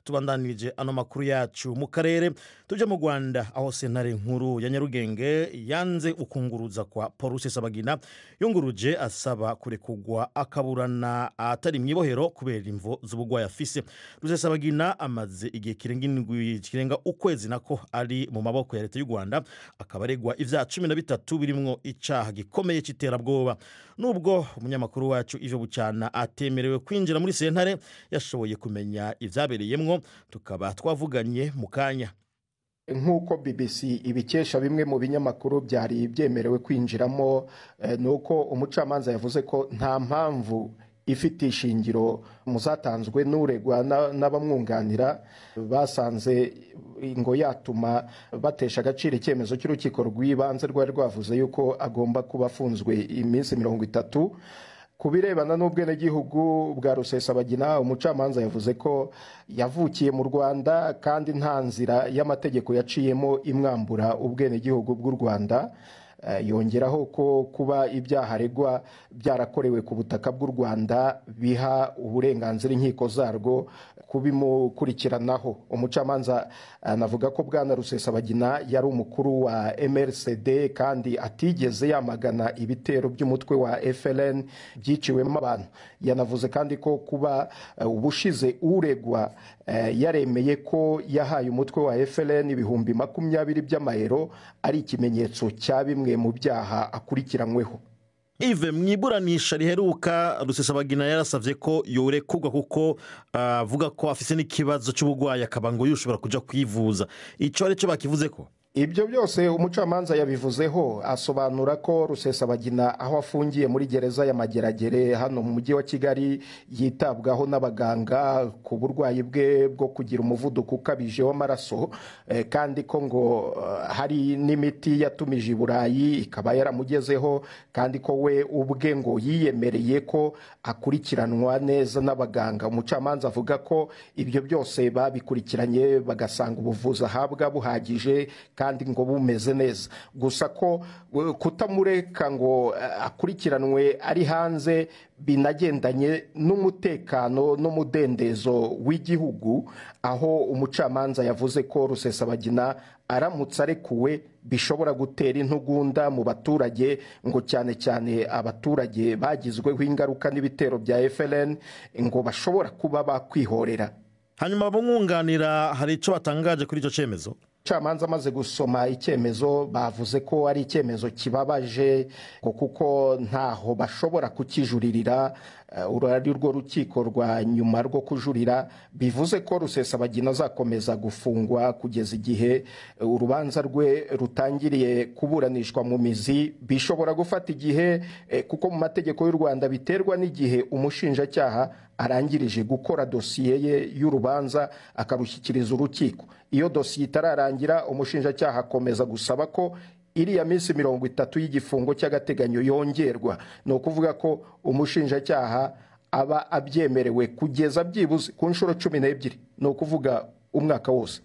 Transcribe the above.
tubandanirije ano makuru yacu mu karere tuje mu rwanda aho sentare nkuru ya nyarugenge yanze ukunguruza kwa paul rusesabagina yunguruje asaba kurekugwa akaburana atari mu ibohero kubera imvo z'ubugwayi afise rusesabagina amaze igihe kirenga indwi kirenga ukwezi nako ari mu maboko ya leta y'u rwanda akaba aregwa ivyaha cumi na bitatu birimwo icaha gikomeye c'iterabwoba nubwo umunyamakuru wacu ivyo bucana atemerewe kwinjira muri sentare yashoboye kumenya ivyabereyemwo tukaba twavuganye mu kanya nk'uko bbc ibikesha bimwe mu binyamakuru byari byemerewe kwinjiramo ni uko umucamanza yavuze ko nta mpamvu ifite ishingiro mu zatanzwe n'uregwa n'abamwunganira basanze ngo yatuma batesha agaciro icyemezo cy'urukiko rw'ibanze rwari rwavuze yuko agomba kuba afunzwe iminsi mirongo itatu ku birebana n'ubwenegihugu bwa rusesabagina umucamanza yavuze ko yavukiye mu rwanda kandi nta nzira y'amategeko yaciyemo imwambura ubwenegihugu bw'u rwanda yongeraho ko kuba ibyaha aregwa byarakorewe ku butaka bw'u rwanda biha uburenganzira inkiko zarwo kubimukurikiranaho umucamanza anavuga ko bwana rusesabagina yari umukuru wa mrcd kandi atigeze yamagana ibitero by'umutwe wa frn byiciwemo abantu yanavuze kandi ko kuba ubushize uregwa yaremeye ko yahaye umutwe wa frn ibihumbi makumyabiri by'amayero ari ikimenyetso cya bimwe mu byaha akurikiranyweho ive mu iburanisha riheruka rusesabagina yarasabye ko yorekurwa kuko avuga ko afite n'ikibazo cy'uburwayi akaba ngo yushobora kujya kwivuza icyo ari cyo bakivuze ko ibyo byose umucamanza yabivuzeho asobanura ko rusesabagina aho afungiye muri gereza ya mageragere hano mu mujyi wa kigali yitabwaho n'abaganga ku burwayi bwe bwo kugira umuvuduko ukabije w'amaraso kandi ko ngo hari n'imiti yatumije i burayi ikaba yaramugezeho kandi ko we ubwe ngo yiyemereye ko akurikiranwa neza n'abaganga umucamanza avuga ko ibyo byose babikurikiranye bagasanga ubuvuzi ahabwa buhagije kandi ngo bumeze neza gusa ko kutamureka ngo akurikiranwe ari hanze binagendanye n'umutekano n'umudendezo w'igihugu aho umucamanza yavuze ko rusesabagina aramutse arekuwe bishobora gutera intugunda mu baturage ngo cyane cyane abaturage bagizweho ingaruka n'ibitero bya frn ngo bashobora kuba bakwihorera hanyuma abamwunganira hari icyo batangaje kuri icyo cyemezo umucamanza amaze gusoma icyemezo bavuze ko ari icyemezo kibabaje kuko ntaho bashobora kukijuririra uru ari rwo rukiko rwa nyuma rwo kujurira bivuze ko rusesabagina azakomeza gufungwa kugeza igihe urubanza rwe rutangiriye kuburanishwa mu mizi bishobora gufata igihe kuko mu mategeko y'u rwanda biterwa n'igihe umushinjacyaha arangirije gukora dosiye ye y'urubanza akarushyikiriza urukiko iyo dosiye itararangira umushinjacyaha akomeza gusaba ko iriya minsi mirongo itatu y'igifungo cy'agateganyo yongerwa ni ukuvuga ko umushinjacyaha aba abyemerewe kugeza byibuze ku nshuro cumi n'ebyiri ni ukuvuga umwaka wose